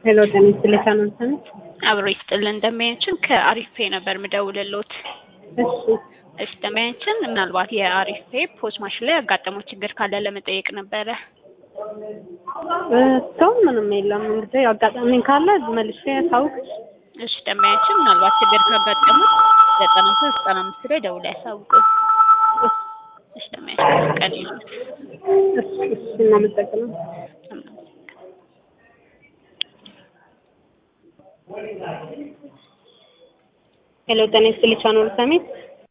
ሄሎ ጤና ይስጥልኝ ከመንሰን አብሮ ይስጥልን ደንበኛችን ከአሪፍ ፔ ነበር ምደውልሎት። እሺ እሺ ደንበኛችን ምናልባት የአሪፍ ፔ ፖስ ማሽን ላይ ያጋጠመው ችግር ካለ ለመጠየቅ ነበረ። እስካሁን ምንም የለም። እንግዲህ አጋጣሚ ካለ መልሼ ታውቅ። እሺ ደንበኛችን ምናልባት ችግር ካጋጠሙት ዘጠና ሶስት ዘጠና አምስት ላይ ደውለው ያሳውቁን። እሺ ደንበኛችን ቀን ይሉት እሺ እሺ እናመሰግናለን። ሄሎ ጤና ይስጥልኝ ቻናል ሰሚት